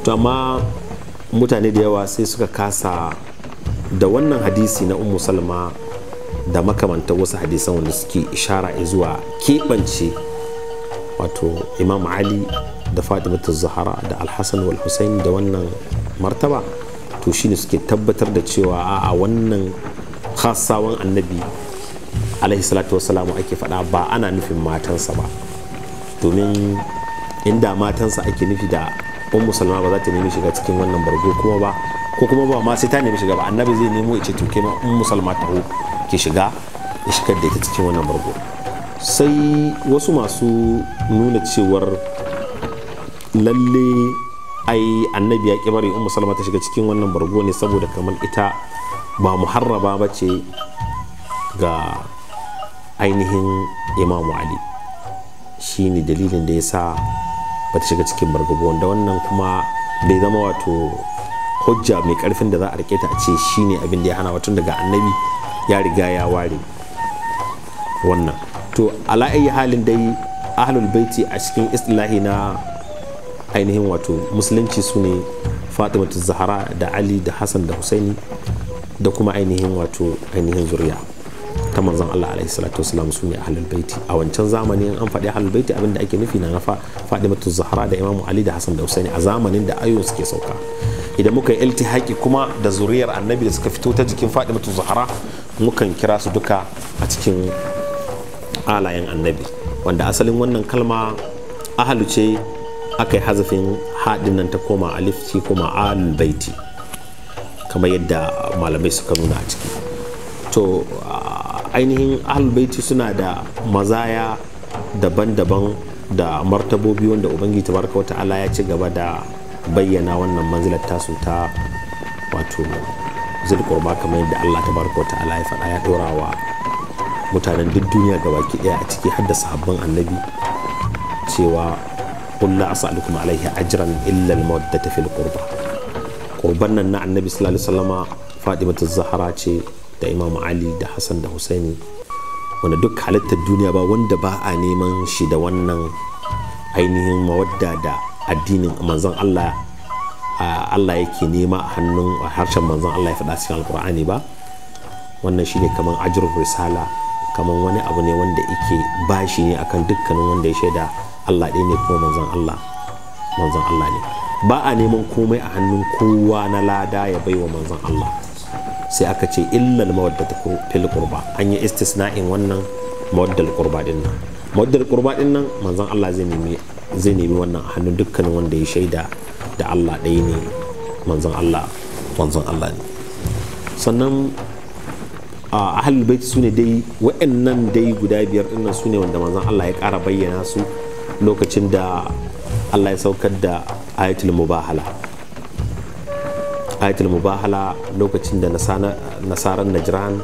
to amma mutane da yawa sai suka kasa da wannan hadisi na ummu salma da makamantar wasu hadisan wanda suke ishara zuwa keɓance wato imam ali da fatimatu zahara da alhassan wal husaini da wannan martaba to shine suke tabbatar da cewa a wannan khasawan annabi alaihi salatu wasalamu ake faɗa ba ana nufin matansa ba domin inda matansa ake nufi da ummu salma ba za ta nemi shiga cikin wannan bargo kuma ba ko kuma ba ma sai ta nemi shiga ba annabi zai nemo ice to ma ummu salma ta ke shiga ya shigar da ita cikin wannan bargo sai wasu masu nuna cewar lalle ai annabi ya bari ummu salma ta shiga cikin wannan bargo ne saboda kamar ita ba muharraba ba ce ga ainihin imamu ali shi ne dalilin da ya sa ba ta shiga cikin bargo wanda wannan kuma bai zama wato hujja mai karfin da za a rike ta a ce shi ne abin da ya hana watun daga annabi ya riga ya ware wannan to ala ayi halin dai ahlul baiti a cikin istilahi na ainihin wato musulunci su ne fatimatu zahara da ali da hassan da husaini da kuma ainihin wato ainihin zuriya ta manzon Allah alaihi salatu wasalam su ne ahlul baiti a wancan zamanin an faɗi ahlul baiti abinda ake nufi na nafa fatimatu zahara da imamu ali da hassan da husaini a zamanin da ayoyin suke sauka idan muka yi iltihaki kuma da zuriyar annabi da suka fito ta jikin fatimatu zahara mukan kira su duka a cikin alayen annabi wanda asalin wannan kalma ahalu ce aka yi hazafin haɗin nan ta koma alif ce koma ahlul baiti kamar yadda malamai suka nuna a ciki to ainihin ahalbaiti suna da mazaya daban-daban da martabobi wanda ubangiji tabaraka wata ala ya ci gaba da bayyana wannan manzilar tasu ta wato zulkurba kamar yadda allah tabaraka wata ala ya faɗa ya ɗora wa mutanen duk duniya gabaki ɗaya a ciki har da sahabban annabi cewa kulla as'alukum alaihi ajran illa al-mawaddata fil qurba qurban nan na annabi sallallahu alaihi wasallama fatimatu zahra ce da imam ali da hassan da husaini wanda duk halittar duniya ba wanda ba a neman shi da wannan ainihin mawadda da addinin manzon allah allah yake nema a hannun harshen manzon allah ya faɗa cikin alkur'ani ba wannan shine kamar ajrul risala kamar wani abu ne wanda yake bashi ne akan dukkanin wanda ya shaida allah ɗaya ne kuma manzon allah manzon allah ne ba a neman komai a hannun kowa na lada ya baiwa manzon allah sai aka ce illal mawaddata fil qurba an yi istisna'in wannan mawaddal qurba din nan mawaddal qurba din nan manzon Allah zai nemi zai nemi wannan a hannun dukkanin wanda ya shaida da Allah ɗaya ne manzon Allah manzon Allah ne sannan a ahlul bait su ne dai wa'annan dai guda biyar din nan su ne wanda manzon Allah ya ƙara bayyana su lokacin da Allah ya saukar da ayatul mubahala ayatul mubahala lokacin da nasarar najran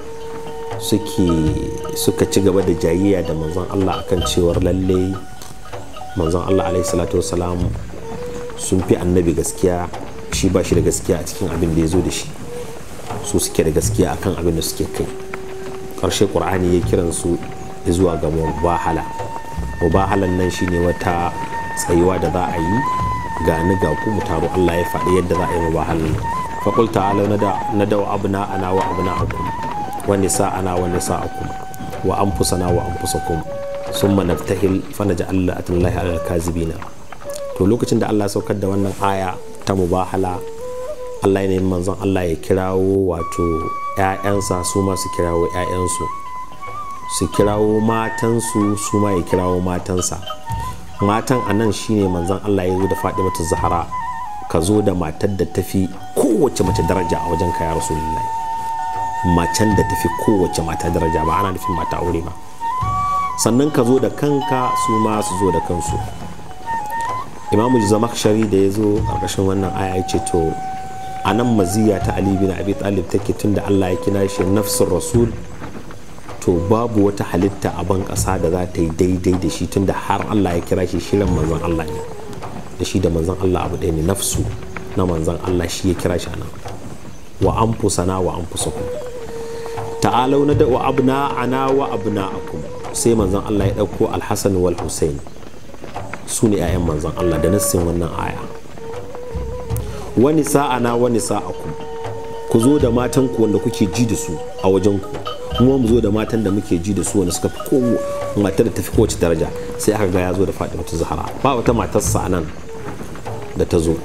suka ci gaba da jayayya da manzon Allah akan cewar lalle manzon Allah alaihi salatu wasalam sun fi annabi gaskiya shi ba shi da gaskiya a cikin abin da ya zo da shi su suke da gaskiya akan abin da suke kai ƙarshe ƙur'ani ya kiran su zuwa ga mubahala mubahalan nan shine wata tsayuwa da za a yi ga ni ga ku mu taro Allah ya faɗi yadda za a yi mubahalan فقل تعالوا ندعو أبناءنا وأبناءكم ونساءنا ونساءكم وأنفسنا وأنفسكم ثم نبتهل فنجعل لعنة الله على الكاذبين to lokacin da Allah ya saukar da wannan aya ta mubahala Allah ya nemi manzon Allah ya kirawo wato ‘ya'yansa su ma su kirawo ‘ya'yansu su kirawo matansu su ma ya kirawo matansa matan a nan shine manzon Allah ya zo da Fatimatu Zahra ka zo da matar da tafi kowace mace daraja a wajen ka ya rasulullahi macen da tafi kowace mata daraja ba ana nufin mata aure ba sannan ka zo da kanka su ma su zo da kansu imamu zamakshari da ya zo ƙarƙashin wannan aya ya ce to a nan maziya ta ali bin abi talib take tun da allah ya kina shi nafsin rasul to babu wata halitta a ban ƙasa da za ta yi daidai da shi tun da har allah ya kira shi shirin manzon allah ne da shi da manzon Allah abu ɗaya ne nafsu na manzon Allah shi ya kira shi nan wa an fusana wa an fusakum ta'alau na da wa abna ana wa abna akum sai manzon Allah ya ɗauko alhassan wal husain su ne 'ya'yan manzon Allah da nassin wannan aya wani sa'ana wani sa'aku ku zo da matan ku wanda kuke ji da su a wajen ku kuma mu zo da matan da muke ji da su wanda suka fi kowa matar da tafi kowace daraja sai aka ga ya zo da Fatimatu Zahra ba wata matar sa nan da ta zo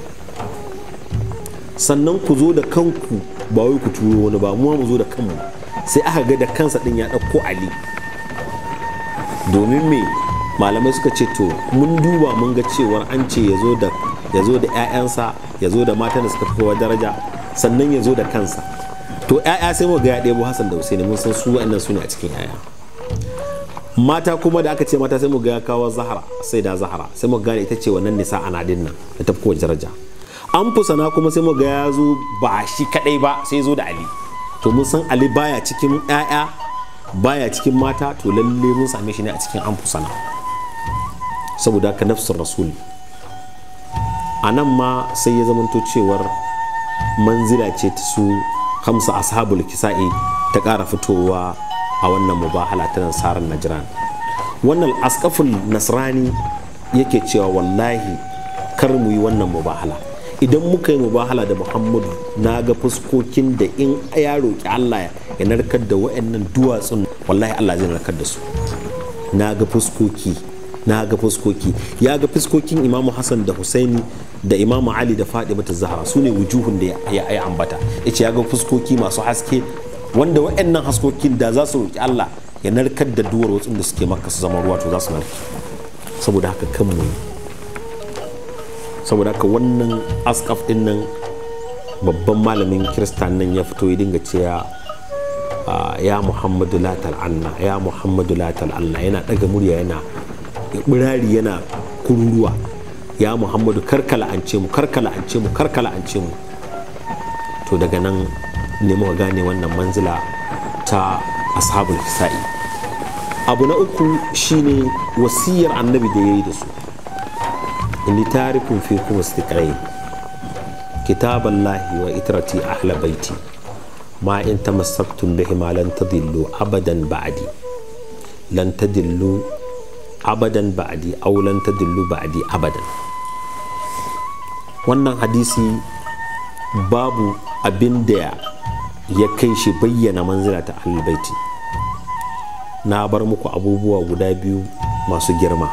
sannan ku zo da kanku ba wai ku turo wani ba mu mu zo da kanmu sai aka ga da kansa din ya ɗauko Ali domin me malamai suka ce to mun duba mun ga cewar an ce ya zo da ya zo da 'ya'yansa ya zo da matan da suka fi kowa daraja sannan ya zo da kansa to 'ya'ya sai mu ga ya ɗebo Hassan da Husaini mun san su wa'annan su ne a cikin 'ya'ya mata kuma da aka ce mata sai mu ga ya kawo Zahra sai da Zahra sai mu gane ita ce wannan nisa ana dinnan da ta fi kowace daraja an fusana kuma sai mu ga ya zo ba shi kadai ba sai zo da Ali to mun san Ali baya cikin 'ya'ya baya cikin mata to lalle mun same shi ne a cikin an fusana saboda ka nafsar rasul a nan ma sai ya zamanto cewar manzila ce ta su hamsa ashabul kisa'i ta ƙara fitowa a wannan mubahala ta nasarar najran wannan askaful nasrani yake cewa wallahi kar mu yi wannan mubahala idan muka yi mubahala da muhammadu na ga fuskokin da in ya roƙi allah ya narkar da wa'annan duwatsun wallahi allah zai narkar da su na ga fuskoki na ga fuskoki ya ga fuskokin imamu hassan da husaini da imamu ali da fatima ta zahra su ne wujuhun da ya yi ambata ya ce ya ga fuskoki masu haske wanda wa'annan haskokin da za su roƙi allah ya narkar da duwar wasu da suke maka su zama ruwa to za su narke saboda haka kan mu saboda haka wannan askaf din nan babban malamin kiristan nan ya fito ya dinga cewa ya muhammadu la tal'anna ya muhammadu la tal'anna yana daga murya yana birari yana kururuwa ya muhammadu karkala an ce mu karkala an ce mu karkala an ce mu to daga nan ne muka gane wannan manzila ta ashabul kisa'i abu na uku shine wasiyar annabi da ya yi da su inni tarikun fi kuma istiqrai kitaballahi wa itrati ahla baiti ma in tamassaktum bihi ma lan tadillu abadan ba'di lan tadillu abadan ba'di aw lan tadillu ba'di abadan wannan hadisi babu abin da ya kai shi bayyana manzila ta baiti na bar muku abubuwa guda biyu masu girma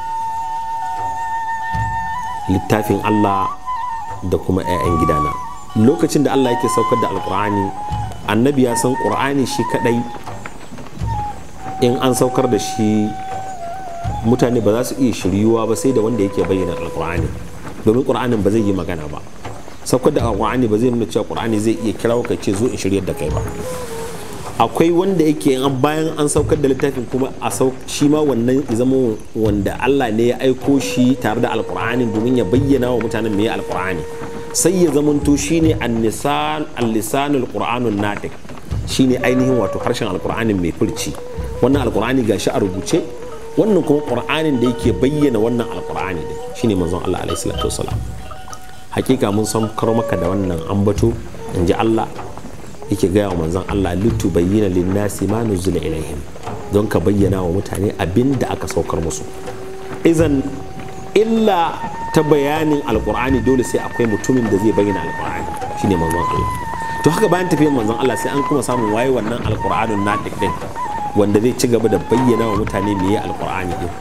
littafin Allah da kuma 'ya'yan gidana lokacin da Allah yake saukar da alkur'ani annabi ya san ƙur'ani shi kadai in an saukar da shi mutane ba za su iya shiryuwa ba sai da wanda yake bayyana alkur'ani domin ƙur'anin ba zai yi magana ba saukar da alkur'ani ba zai nuna cewa ƙur'ani zai iya kira ka ce zo in shiryar da kai ba akwai wanda yake bayan an saukar da littafin kuma a shi ma wannan zama wanda Allah ne ya aiko shi tare da alkur'ani domin ya bayyana wa mutanen me alkur'ani sai ya zamanto shine an-nisan al-lisanul qur'anun natiq shine ainihin wato harshen alkur'anin mai furci wannan alkur'ani gashi a rubuce wannan kuma qur'anin da yake bayyana wannan alkur'ani din shine manzon Allah alaihi salatu wasalam hakika mun san karo maka da wannan ambato in ji Allah yake gaya wa manzon Allah litu bayyana linnasi ma nuzila ilaihim don ka bayyana wa mutane abin da aka saukar musu izan illa ta bayanin alkur'ani dole sai akwai mutumin da zai bayyana alkur'ani shine manzon Allah to haka bayan tafiyar manzon Allah sai an kuma samun waye wannan alkur'anin nadiq din wanda zai ci gaba da bayyana wa mutane meye alkur'ani din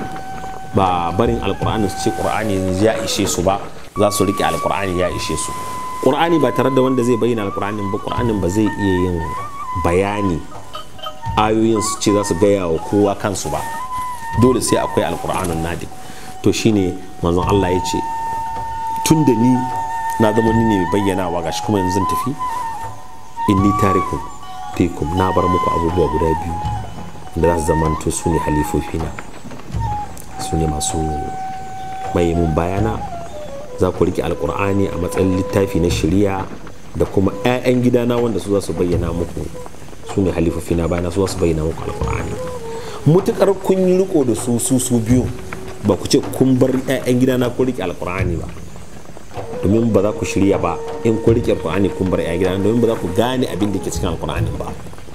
ba barin alkur'ani su ce qur'ani ya ishe su ba za su rike alkur'ani ya ishe su qur'ani ba tare da wanda zai bayyana alkur'anin ba qur'anin ba zai iya yin bayani ayoyin su ce za su gaya wa kowa kansu ba dole sai akwai alkur'anin nadiq to shine manzon Allah ya ce tun da ni na zama ni ne mai bayyanawa gashi kuma yanzu tafi inni tarikun fikum na bar muku abubuwa guda biyu da za su zamanto su ne halifofina su ne masu mai mun bayana za ku rike alkur'ani a matsayin littafi na shari'a da kuma 'ya'yan gidana wanda su za su bayyana muku su ne halifofina bayana su za su bayyana muku alkur'ani mutukar kun yi riko da su su su biyu ba ku ce kun bar 'ya'yan gidana ku rike alkur'ani ba domin ba za ku shirya ba in ku rike alkur'ani kun bar 'ya'yan gidana domin ba za ku gane abin da ke cikin alkur'ani ba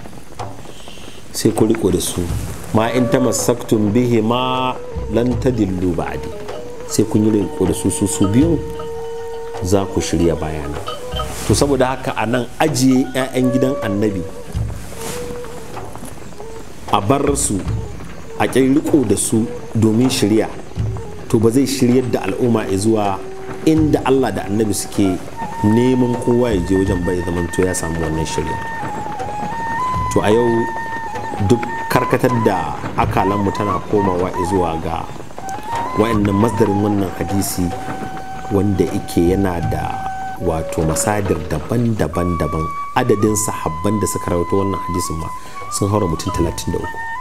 sai ku riko da su ma in ta masaktun bihi ma lan tadillu ba'di sai kun yi riko da su su su biyu za ku shirya bayana to saboda haka a nan ajiye 'ya'yan gidan annabi a bar su a riko da su domin shirya to ba zai shiryar da al'umma zuwa inda allah da annabi suke neman kowa ya je wajen bai zamanto ya samu wannan shirya to a yau duk karkatar da akalanmu tana komawa zuwa ga wa'annan masdarin wannan hadisi wanda ike yana da wato masadir daban-daban daban adadin sahabban da suka rawaito wannan hadisin ma sun haura mutum 33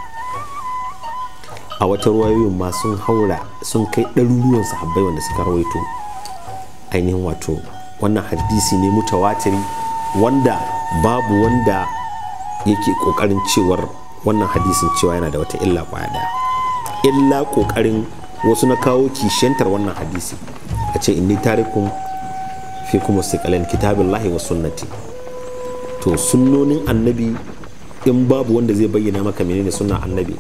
a wata ruwayoyin ma sun haura sun kai ɗaruruwan sahabbai wanda suka rawaito ainihin wato wannan hadisi ne mutawatiri wanda babu wanda yake kokarin cewar wannan hadisin cewa yana da wata illa kwaya daya illa kokarin wasu na kawo kishiyantar wannan hadisi a ce inni tarikun fi kuma siƙalan kitabin lahi wa sunnati to sunnonin annabi in babu wanda zai bayyana maka menene sunna annabi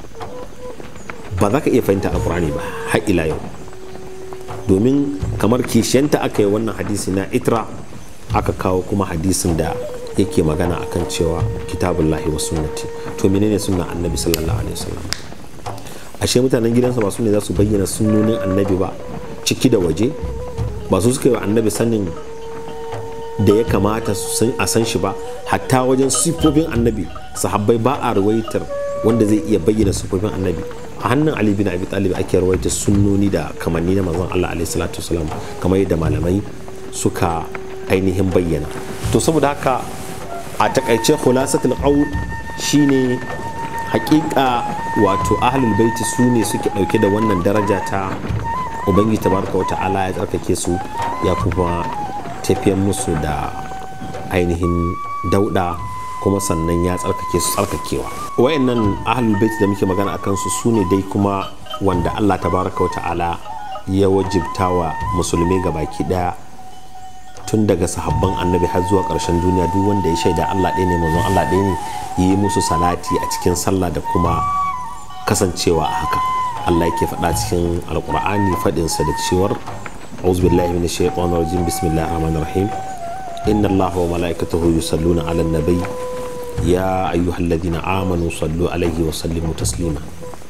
ba za ka iya fahimta alkurani ba har ila yau domin kamar kishiyanta aka yi wannan hadisi na itra aka kawo kuma hadisin da yake magana akan cewa kitabun lahi wa sunnati to menene sunna annabi sallallahu alaihi wasallam ashe mutanen gidansa ba su ne za su bayyana sunnonin annabi ba ciki da waje ba su suka yi wa annabi sanin da ya kamata a san shi ba hatta wajen siffofin annabi sahabbai ba a rawaitar wanda zai iya bayyana siffofin annabi a hannun ali bin abi talib ake rawaitar sunnoni da kamanni na manzon Allah alaihi salatu wasalam kamar yadda malamai suka ainihin bayyana to saboda haka a takaice khulasatul qaul shine hakika wato ahlul baiti su ne suke dauke da wannan daraja ta ubangiji tabaraka wa ta'ala ya tsarkake su ya kuma tafiyan musu da ainihin dauda kuma sannan ya tsarkake su tsarkakewa wayannan ahlul bait da muke magana akan su su ne dai kuma wanda Allah tabaraka wa ta'ala ya wajibta wa musulmi baki daya tun daga sahabban annabi har zuwa ƙarshen duniya duk wanda ya shaida Allah ɗaya ne manzon Allah ɗaya ne yi musu salati a cikin sallah da kuma kasancewa a haka Allah yake faɗa cikin alƙur'ani faɗinsa da cewar أعوذ بالله من الشيطان الرجيم بسم الله الرحمن الرحيم إن الله وملائكته يصلون على النبي يا أيها الذين آمنوا صلوا عليه وسلموا تسليما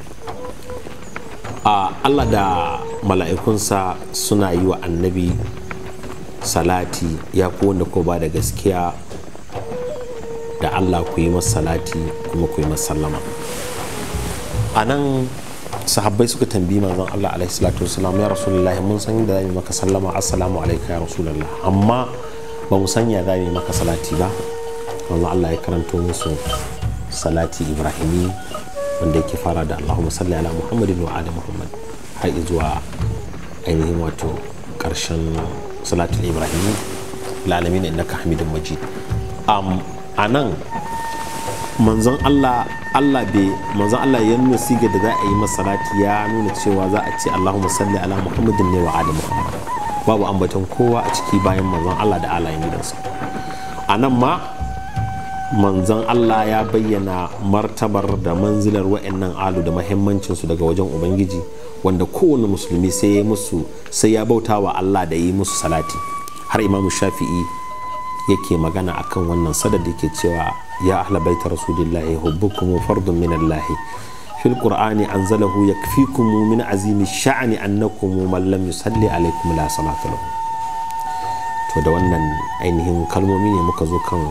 Allah da mala'ikunsa suna yi wa annabi salati ya ku wanda ko ba da gaskiya da Allah ku yi masa salati kuma ku yi masa sallama a nan sahabbai suka tambayi manzon Allah alaihi salatu wasalam ya rasulullahi mun san da zamu maka sallama assalamu alayka ya rasulullah amma ba mu san ya zamu maka salati ba manzon Allah ya karanto musu salati ibrahimi wanda yake fara da Allahumma salli ala Muhammadin wa ali Muhammad har zuwa ainihin wato karshen salatul ibrahimi lalamin innaka hamidun majid a nan manzon Allah Allah bai manzon Allah ya nuna siga da za a yi masa salati ya nuna cewa za a ce Allahumma salli ala Muhammadin ne wa ali Muhammad babu ambaton kowa a ciki bayan manzon Allah da alayin gidansa a nan ma manzon Allah ya bayyana martabar da manzilar wa'annan alu da mahimmancinsu daga wajen ubangiji wanda kowane musulmi sai ya musu sai ya bauta wa Allah da yi musu salati har imamu shafi'i yake magana akan wannan sadar da yake cewa ya ahla baita rasulillahi hubbukum fardun min Allah fil qur'ani anzalahu yakfikum min azimi sha'ni annakum man lam yusalli alaikum la salata lahu to da wannan ainihin kalmomi ne muka zo kan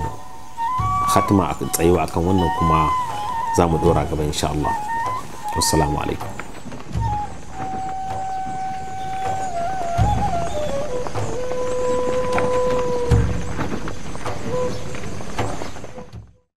khatma a tsayewa akan wannan kuma za mu dora gaba insha Allah wassalamu alaikum